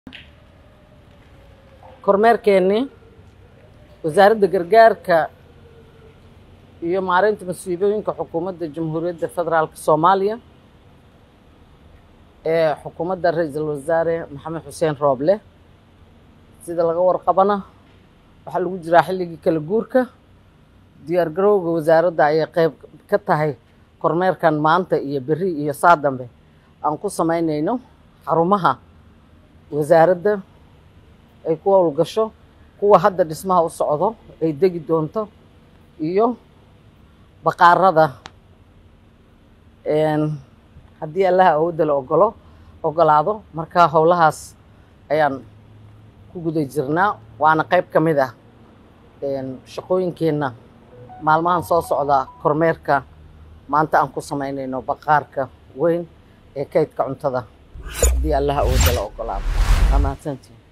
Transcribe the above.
kormeerkeennii wasaaradda gargaarka iyo maareynta masiibooyinka xukuumadda jamhuuriyadda federaalka soomaaliya ee xukuumadda ra-iisul wasaare maxamed xuseen rooble sida laga warqabana waxaa lagu jiraa xilligii kala guurka diyaar garowga wasaaradda ayay qeyb ka tahay kormeerkan maanta iyo beri iyo saa dambe aan ku samaynayno xarumaha wasaaradda ay ku howlgasho kuwa hadda dhismaha u socdo ay degi doonto iyo baqaarada haddii allaha awoodda la ogolo ogolaado marka howlahaas ayaan ku guda jirnaa waana qeyb ka mid ah shaqooyinkeenna maalmahan soo socda kormeerka maanta aan ku samaynayno baqaarka weyn ee kaydka cuntada haddii allaha awoodda la ogolaado waa mahadsantiin